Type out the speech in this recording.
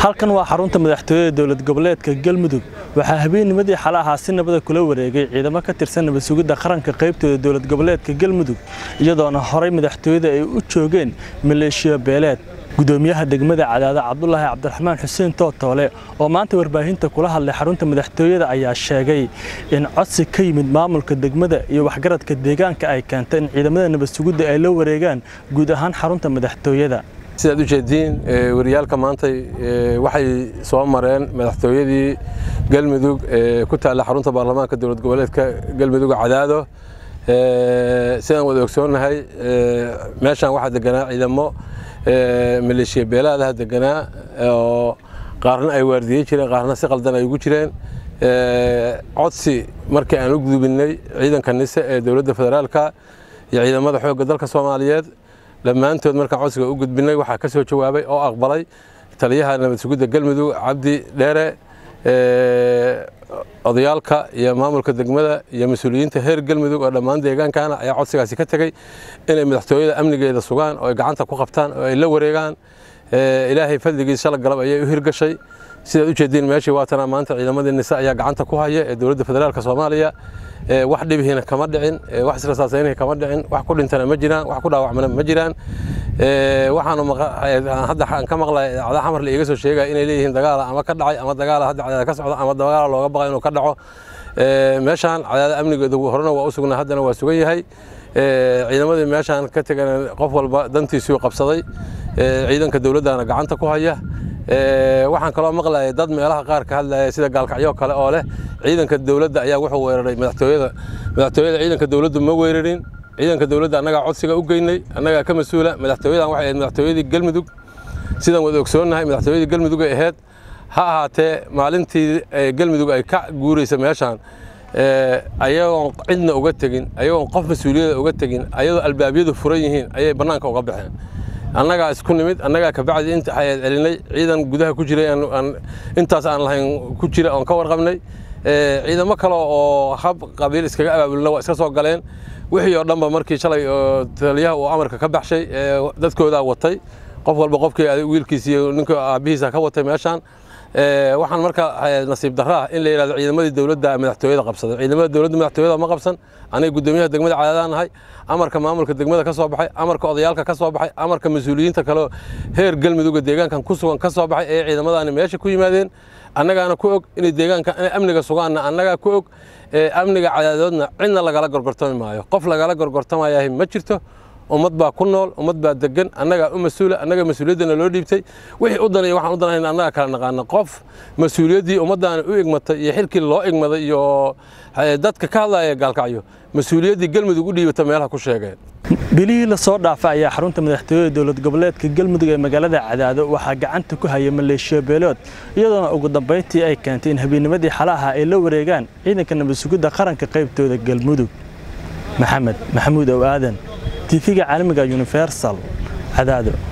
halkan waa xarunta madaxtooyada dowlad goboleedka galmudug waxaa habeennimadii xale ahaa si nabada kula wareegay ciidamo ka tirsan nabad sugidda qaranka qaybtooda dowlad goboleedka galmudug iyadoona horay madaxtooyada ay u joogeen maleeshiya beeleed gudoomiyaha degmada cadaada cabdulaahi cabdiraxmaan xuseen tootoole oo maanta warbaahinta kula hadlay xarunta madaxtooyada ayaa sheegay in codsi ka yimid maamulka degmada iyo waxgaradka deegaanka ay keentay in ciidamada nabad sugidda ay la wareegaan guud ahaan xarunta madaxtooyada sidaad u jeediin wariyaalka maantay waxay soo mareen madaxtooyadii galmudug ee ku taalla xarunta baarlamaanka dowlad goboleedka galmudug cadaado sidaan wada ogsoonnahay meeshaan waxaa deganaa ciidamo maleeshiya beelaadaha deganaa oo qaarna ay waardiyey jireen qaarna si qaldan ay ugu jireen codsi markii aan u gudubinay ciidanka nise ee dowladda federaalka iyo ciidamada xoogga dalka soomaaliyeed dhammaantood markaan codsiga u gudbinay waxaa ka soo jawaabay oo aqbalay taliyaha nabad sugidda galmudug cabdi dheere odayaalka iyo maamulka degmada iyo mas-uuliyiinta heer galmudug oo dhammaan deegaankana ayaa codsigaasi ka tegey inay madaxtooyada amnigeeda sugaan oo ay gacanta ku qabtaan oo ay la wareegaan ilaahay fadligiis shala galab ayay u hirgashay sidaad u jeediin meeshii waatana maanta ciidamadii nise ayaa gacanta ku haya ee dowladda federaalka soomaaliya wax dhibihiina kama dhicin wax israsaasaynihi kama dhicin wax ku dhintana ma jiraan wax ku dhaawacmana ma jiraan waxaanu hadda aan ka maqlay cada xamar la iiga soo sheegaya inay leeyihiin dagaala ama ka dhacay ama dagaala hadda cadaada ka socda ama dagaala looga baqa inuu ka dhaco meeshaan cadaada amnigeedu horena waa u sugnaa haddana waa sugan yahay ciidamadii meeshaan ka tegan qof walba dantiisuu qabsaday ciidanka dowladdana gacanta ku haya waxaan kaloo maqlayay dad meelaha qaar ka hadlaya sida gaalkacyo kale oo leh ciidanka dowladda ayaa wuxuu weeraray madaxtooyada madaxtooyada ciidanka dowladdu ma weerarin ciidanka dowladda annagaa codsiga u geynay annagaa ka mas-uula madaxtooyadan waxay ahayd madaxtooyadii galmudug sidaan wada ogsoonnahay madaxtooyadii galmudug ay ahayd ha ahaatee maalintii galmudug ay ka guuraysa meeshaan ayagoon cidna uga tegin ayagoon qof mas-uuliyada uga tegin ayadoo albaabyadu furan yihiin ayay bannaanka uga baxeen annagaa isku nimid annagaa kabacdi inta ayaad celinay ciidan gudaha ku jiray intaas aan lahayn ku jira oon ka warqabnay ciidamo kale oo hab qabiil iskaga abaabulna waa iska soo galeen wixii oo dhanba markii shalay oo taliyaha uu amarka ka baxshay dadkoodaa watay qof walba qofkii wiilkiisa iyo ninka aabbihiisa ka watay meeshaan waxaan marka nasiib darraa in la yidhahdo ciidamadii dowladda madaxtooyada qabsaday ciidamada dowladda madaxtooyada ma qabsan aniga guddoomiyaha degmada cadaadaan nahay amarka maamulka degmada ka soo baxay amarka odayaalka ka soo baxay amarka mas-uuliyiinta kale heer galmudugga deegaankan ku sugan ka soo baxay ee ciidamadaani meesha ku yimaadeen annagaana ku og inay deegaanka inay amniga sugaanna annagaa ku og amniga cadaadoodna cidna lagala gorgortami maayo qof lagala gorgortamayahay ma jirto ummad baa ku nool ummad baa degan annagaa u mas-uula annaga mas-uuliyaddana loo dhiibtay wixii u danaya waxaan u danayna annaga kala naqaana qof mas-uuliyaddii ummaddaana u igmatay iyo xilkii loo igmaday iyo dadka ka hadlaya gaalkacyo mas-uuliyaddii galmudug u dhiibata meelaha ku sheegeen bilihii la soo dhaafay ayaa xarunta madaxtooyada dowlad goboleedka galmudug ee magaalada cadaado waxaa gacanta ku haya maleeshiya beelood iyadoona ugu dambayntii ay keentay in habeennimadii xale ahaa ay la wareegaan ciidanka nabad sugidda qaranka qaybtooda galmudug maxamed maxamuud ow aadan tiifiga caalamiga universal cadaado